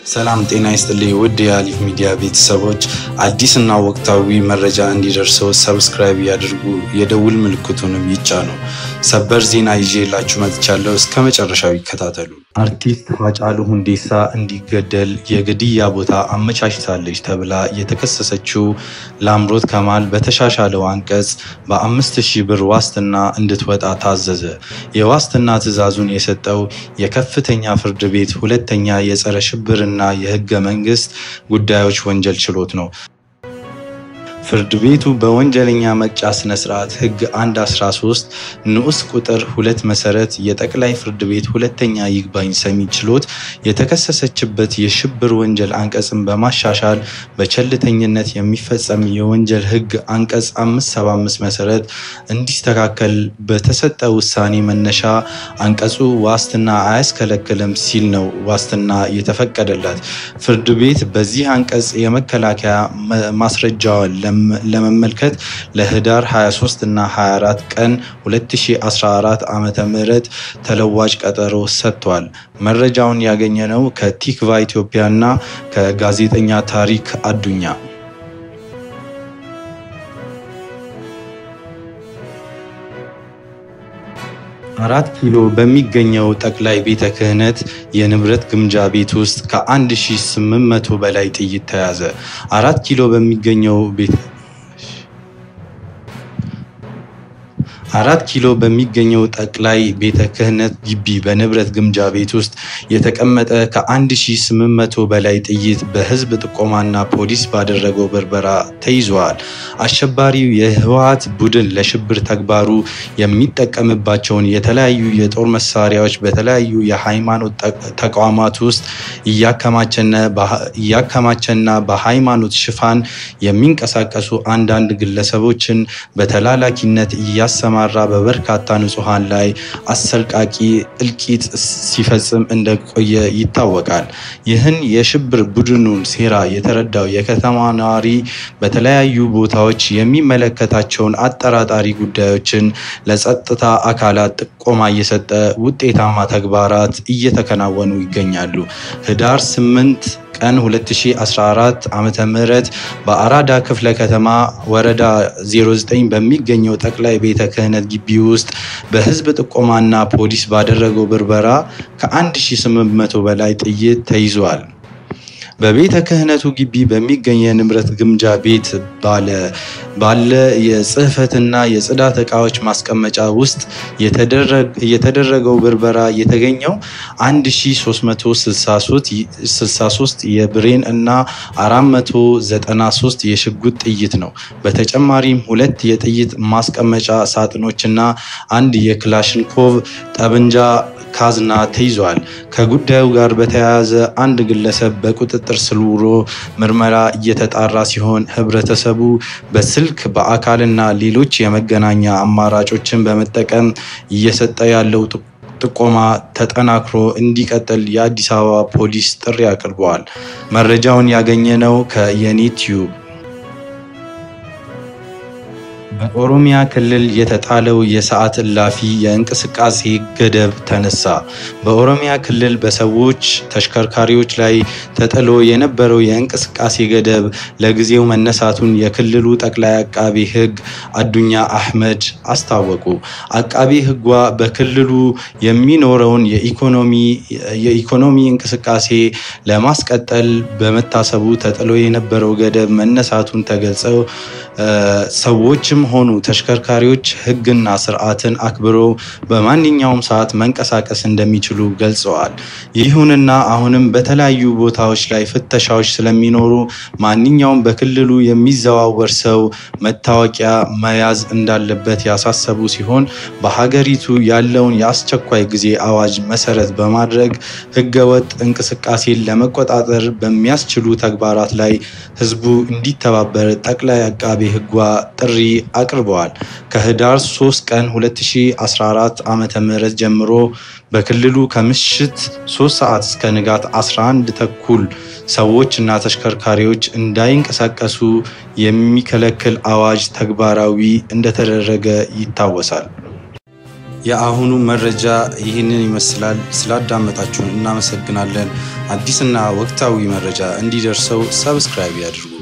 ሰላም ጤና ይስጥልኝ ውድ የአሊፍ ሚዲያ ቤተሰቦች፣ አዲስና ወቅታዊ መረጃ እንዲደርሰው ሰብስክራይብ ያድርጉ፣ የደውል ምልክቱንም ይጫኑ። ሰበር ዜና ይዤላችሁ መጥቻለሁ። እስከ መጨረሻው ይከታተሉ። አርቲስት ሃጫሉ ሁንዴሳ እንዲገደል የግድያ ቦታ አመቻችታለች ተብላ የተከሰሰችው ላምሮት ከማል በተሻሻለው አንቀጽ በአምስት ሺህ ብር ዋስትና እንድትወጣ ታዘዘ። የዋስትና ትዕዛዙን የሰጠው የከፍተኛ ፍርድ ቤት ሁለተኛ የጸረ ሽብርና የህገ መንግስት ጉዳዮች ወንጀል ችሎት ነው። ፍርድ ቤቱ በወንጀለኛ መቅጫ ስነ ስርዓት ህግ 113 ንዑስ ቁጥር ሁለት መሰረት የጠቅላይ ፍርድ ቤት ሁለተኛ ይግባኝ ሰሚ ችሎት የተከሰሰችበት የሽብር ወንጀል አንቀጽን በማሻሻል በቸልተኝነት የሚፈጸም የወንጀል ህግ አንቀጽ 575 መሰረት እንዲስተካከል በተሰጠ ውሳኔ መነሻ አንቀጹ ዋስትና አያስከለክልም ሲል ነው ዋስትና የተፈቀደላት። ፍርድ ቤት በዚህ አንቀጽ የመከላከያ ማስረጃዋን ለመመልከት ለህዳር 23 እና 24 ቀን 2014 ዓመተ ምህረት ተለዋጭ ቀጠሮ ሰጥቷል። መረጃውን ያገኘነው ከቲክቫ ኢትዮጵያ እና ከጋዜጠኛ ታሪክ አዱኛ። አራት ኪሎ በሚገኘው ጠቅላይ ቤተ ክህነት የንብረት ግምጃ ቤት ውስጥ ከ1800 በላይ ጥይት ተያዘ። አራት ኪሎ በሚገኘው ቤት አራት ኪሎ በሚገኘው ጠቅላይ ቤተ ክህነት ግቢ በንብረት ግምጃ ቤት ውስጥ የተቀመጠ ከ1800 በላይ ጥይት በህዝብ ጥቆማና ፖሊስ ባደረገው ብርበራ ተይዘዋል። አሸባሪው የህወሓት ቡድን ለሽብር ተግባሩ የሚጠቀምባቸውን የተለያዩ የጦር መሳሪያዎች በተለያዩ የሃይማኖት ተቋማት ውስጥ እያከማቸና በሃይማኖት ሽፋን የሚንቀሳቀሱ አንዳንድ ግለሰቦችን በተላላኪነት እያሰማ ራ በበርካታ ንጹሐን ላይ አሰቃቂ እልቂት ሲፈጽም እንደቆየ ይታወቃል። ይህን የሽብር ቡድኑን ሴራ የተረዳው የከተማ ነዋሪ በተለያዩ ቦታዎች የሚመለከታቸውን አጠራጣሪ ጉዳዮችን ለጸጥታ አካላት ጥቆማ እየሰጠ ውጤታማ ተግባራት እየተከናወኑ ይገኛሉ። ህዳር 8 ቀን 2014 ዓመተ ምህረት በአራዳ ክፍለ ከተማ ወረዳ 09 በሚገኘው ጠቅላይ ቤተ ክህነት ግቢ ውስጥ በህዝብ ጥቆማና ፖሊስ ባደረገው ብርበራ ከ1800 በላይ ጥይት ተይዟል። በቤተ ክህነቱ ግቢ በሚገኝ የንብረት ግምጃ ቤት ባለ የጽህፈትና የጽዳት ዕቃዎች ማስቀመጫ ውስጥ የተደረገው ብርበራ የተገኘው 1363 የብሬን እና 493 የሽጉጥ ጥይት ነው። በተጨማሪም ሁለት የጥይት ማስቀመጫ ሳጥኖችና አንድ የክላሽንኮቭ ጠብንጃ ካዝና ተይዟል። ከጉዳዩ ጋር በተያያዘ አንድ ግለሰብ በቁጥጥር ስር ውሎ ምርመራ እየተጣራ ሲሆን ህብረተሰቡ በስልክ በአካልና ሌሎች የመገናኛ አማራጮችን በመጠቀም እየሰጠ ያለው ጥቆማ ተጠናክሮ እንዲቀጥል የአዲስ አበባ ፖሊስ ጥሪ አቅርበዋል። መረጃውን ያገኘነው ከየኔቲዩብ በኦሮሚያ ክልል የተጣለው የሰዓት እላፊ የእንቅስቃሴ ገደብ ተነሳ። በኦሮሚያ ክልል በሰዎች ተሽከርካሪዎች ላይ ተጥሎ የነበረው የእንቅስቃሴ ገደብ ለጊዜው መነሳቱን የክልሉ ጠቅላይ አቃቢ ሕግ አዱኛ አህመድ አስታወቁ። አቃቢ ሕጓ በክልሉ የሚኖረውን የኢኮኖሚ እንቅስቃሴ ለማስቀጠል በመታሰቡ ተጥሎ የነበረው ገደብ መነሳቱን ተገልጸው ሰዎችም ሆኑ ተሽከርካሪዎች ሕግና ስርዓትን አክብረው በማንኛውም ሰዓት መንቀሳቀስ እንደሚችሉ ገልጸዋል። ይሁንና አሁንም በተለያዩ ቦታዎች ላይ ፍተሻዎች ስለሚኖሩ ማንኛውም በክልሉ የሚዘዋወር ሰው መታወቂያ መያዝ እንዳለበት ያሳሰቡ ሲሆን በሀገሪቱ ያለውን የአስቸኳይ ጊዜ አዋጅ መሰረት በማድረግ ህገወጥ እንቅስቃሴን ለመቆጣጠር በሚያስችሉ ተግባራት ላይ ህዝቡ እንዲተባበር ጠቅላይ አቃቤ ሕጓ ጥሪ አቅርበዋል። ከህዳር 3 ቀን 2014 ዓ ም ጀምሮ በክልሉ ከምሽት 3 ሰዓት እስከ ንጋት 11 ተኩል ሰዎች እና ተሽከርካሪዎች እንዳይንቀሳቀሱ የሚከለክል አዋጅ ተግባራዊ እንደተደረገ ይታወሳል። የአሁኑ መረጃ ይህንን ይመስላል። ስላዳመጣችሁን እናመሰግናለን። አዲስና ወቅታዊ መረጃ እንዲደርሰው ሰብስክራይብ ያድርጉ።